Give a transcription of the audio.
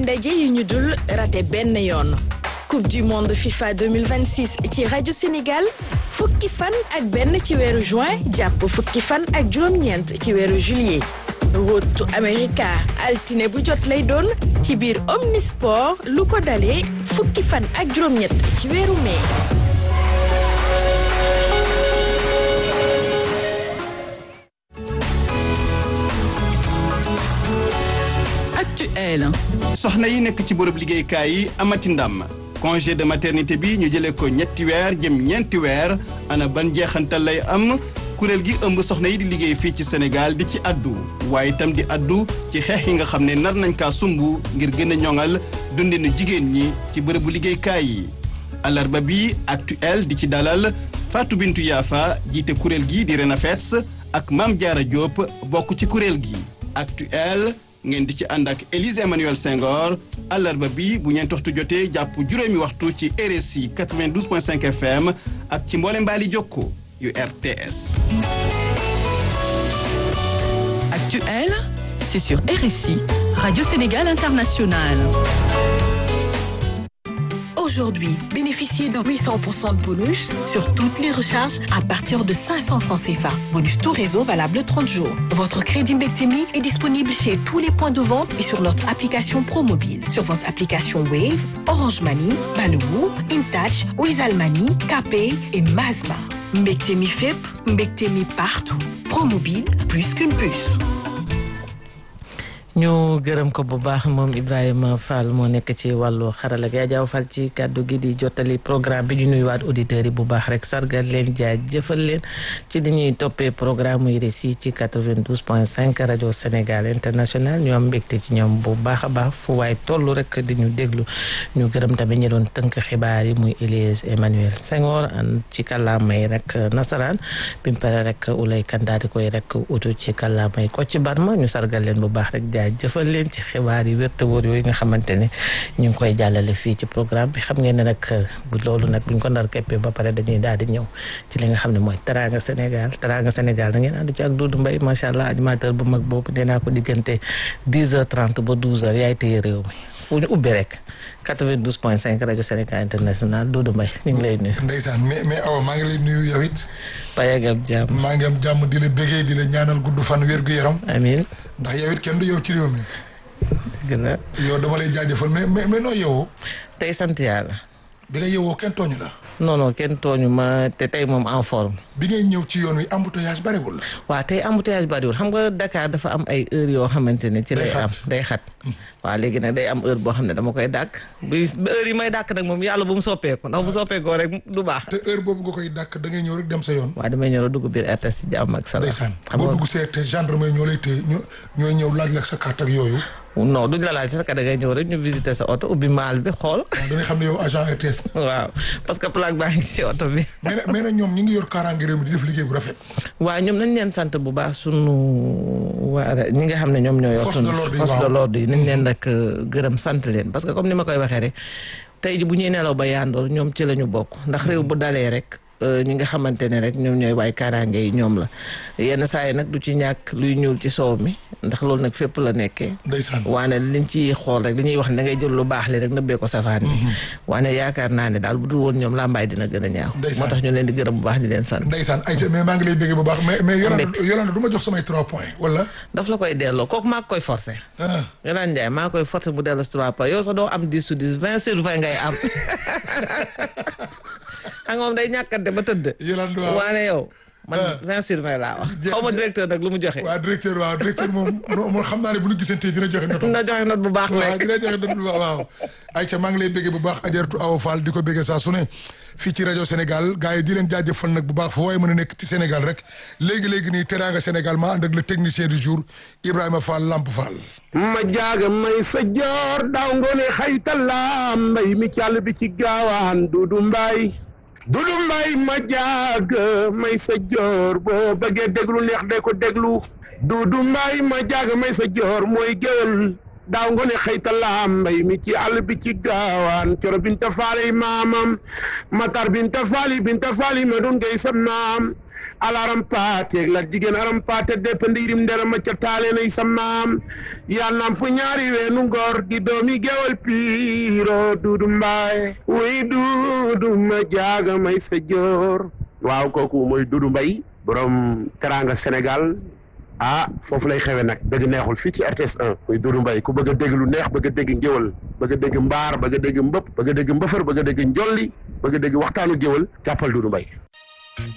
ndaje yu ñu dul raté benn yoon coupe du monde FIFA 2026 ci rajo Sénégal fukki fan ak benn ci weeru juin jàpp fukki fan ak juróom-ñeent ci weeru juillet rotu America altine bu jot lay doon ci biir Omnisport lu ko dalee fukki fan ak juróom-ñett ci weeru mai. actuel. soxna yi nekk ci bërëb liggéeykaay yi amati ndam congé de maternité bi ñu jëlee ko ñetti weer jëm ñeenti weer ana ban jeexantal lay am kuréel gi ëmb soxna yi di liggéey fii ci Sénégal di ci addu waaye itam di addu ci xeex yi nga xam ne nar nañ kaa sumb ngir gën a ñoŋal dundinu jigéen ñi ci bërëbu liggéeykaay yi alarba bi actuel di ci dalal Fatou Bintou Yafa jiite kuréel gi di Renafets ak Mame Diarra Diop bokk ci kuréel gi actuel ngeen di ci ànd ak Élise Emmanuel Senghor àllarba bi bu ñeent waxtu jotee jàpp juróomi waxtu ci RSI 92.5 FM ak ci mboole mbaali jokko yu RTS. Actuel, c'est sur RSI, Radio Sénégal International. Aujourd'hui, bénéficiez de 800% de bonus sur toutes les recharges à partir de 500 francs CFA. Bonus tout réseau valable 30 jours. Votre crédit Mbectemi est disponible chez tous les points de vente et sur notre application ProMobile. Sur votre application Wave, Orange Money, Malibu, InTouch, Wizall Money, KPay et Mazma. Mbectemi FEP, Mbectemi partout. ProMobile, plus qu'une puce. ñu gërëm ko bu baax moom Ibrahima Fall moo nekk ci wàllu xarala gi Adja Fall ci kàddu gi di jottali programme bi ñu nuyuwaat auditeurs yi bu baax rek sargal leen jaay jëfal leen ci di ñuy toppee programme yi RSI ci 92 point 5 rajo Sénégal international ñu am mbégte ci ñoom bu baax a baax fu waay toll rek di ñu déglu ñu gërëm tamit ñi doon tënk xibaar yi muy Élise Emmanuel Senghor ci kàllaamay rek nasaraan bi mu pare rek ulay kandaa di koy rek utu ci kàllaamay ko ci barma ñu sargal leen bu baax rek jaay jëfal leen ci xibaar yi wér te wóor yooyu nga xamante ne ñu ngi koy jàllale fii ci programme bi xam ngeen ne nag bu loolu nag buñ ko ndar keppee ba pare dañuy daal di ñëw ci li nga xam ne mooy Teranga Sénégal Teranga Sénégal da ngeen ànd ci ak Doudou Mbaye macha allah animateur bu mag boobu nee naa ko diggante 10h30 ba 12h yaay téye réew mi fu ñu ubbi rek 92 point 5 rajo Sénégal international Doudou Mbaye ñu ngi lay nuyu. ndeysaan mais mais awa maa ngi lay nuyu yow it. Baye ak am jàmm. maa ngi am jàmm di la bégee di la ñaanal gudd fan wér gu yaram. amiin. ndax yow it kenn du yow ci réew mi. gën a. yow dama lay jaajëfal mais mais mais noo yewoo. tey sant yàlla. bi nga yewoo kenn tooñu la. non non kenn tooñu ma te tey moom en forme. bi ngay ñëw ci yoon wi embouteillage bariwul. waaw tey embouteillage bariwul xam nga Dakar dafa am ay heure yoo xamante ne ci lay am day xat waaw léegi nag day am heure boo xam ne dama koy dàkk bi heure yi may dàkk nag moom yàlla bu mu soppeeku ndax bu soppeekoo rek du baax. te heure boobu nga koy dàkk da ngay ñëw rek dem sa yoon. waaw damay ñëw dugg biir RTS ci jàmm ak salaam. ndeysaan boo dugg see te gendarme ñoo lay téye ñoo ñooy ñëw laaj la sa carte ak yooyu. non duñ la laaj sax da ngay ñëw rek ñu visiter sa oto ubbi maal bi xool. waaw dañuy xam ne yow agent RTS. waaw parce que plaque baa ngi ci oto bi. mais nag mais nag ñoom ñi ngi yor kaaraange réew mi di def liggéey bu rafet. waaw ñoom nañ leen sant bu baax sunu waa ñi nga xam ne ñoom ñoo yor sunu force de l'ordre yi nañ leen rek gërëm sant leen parce que comme ni ma koy waxee rek tey ji bu ñuy nelaw ba yandoor ñoom ci la ñu bokk ndax réew bu dalee rek ñi nga xamante ne rek ñoom ñooy waay kaaraange yi ñoom la yenn saa yi nag du ci ñàkk luy ñuul ci soow mi ndax loolu nag fépp la nekkee ndeysaan waane liñ ci xool rek dañuy wax ne da ngay jël lu baax li rek nëbbee ko safaan bi waane yaakaar naa ne daal bu dul woon ñoom làmbaay dina gën a ñaaw moo tax ñu leen di gërëm bu baax di leen sant ndeysaan ayca mais maa ngi lay béggee bu baax mais mais Yolande Yolande du ma jox samay trois points wala daf la koy delloo kooku maa koy forcé Yolande Ndiaye maa koy forcé bu delloo si trois points yow sax doo am dix sur dix vingt sur vingt ngay am xam nga moom day ñàkkante ba tëdd. Yolande waaw waane yow. man vingt sur vingt laa wax. xaw ma directeur nag lu mu joxe. waaw directeur waaw directeur moom moom xam naa ne bu ñu gisantee dina joxe note. dina joxe note bu baax waaw rek. dina joxe note bu baax waaw. ayca maa ngi lay béggee bu baax Ajaratu Awa Fall di ko béggee saa su ne fii ci rajo Sénégal gars yi di leen jaajëfal nag bu baax foo waaye mën a nekk ci Sénégal rek léegi léegi nii Teranga Sénégal maa ànd ak le technicien du jour Ibrahima Fall Lamp Fall. ma jaaga may sa joor daaw ngoone xaytala mbay mi càll bi ci gaawaan dudu mbay dudu mbay ma jaag may sa joor boo bëggee déglu neex de ko déglu dudu mbay ma jaag may sa joor mooy géwél daaw ngoone xaytala mbay mi ci àll bi ci gaawaan coro binta faali maamam matar binta faali binta faali ma dun ngay sam naam alaram paateeg la jigéen aram paate depp ndiirim ndera ma ca taale nay sa maam yaa namp ñaari weenu ngor di doomi gewal piiro duudu mbaay wuy duudu ma jaaga may sa joor waaw kooku mooy duudu mbay borom teranga Sénégal ah foofu lay xewe nag dëgg neexul fii ci RTS 1 muy Doudou Mbaye ku bëgg a dégg lu neex bëgg a dégg ngéwal bëgg a dégg mbaar bëgg a dégg mbëpp bëgg a dégg mbëfër bëgg a dégg njolli bëgg a dégg waxtaanu géwal jàppal Doudou Mbaye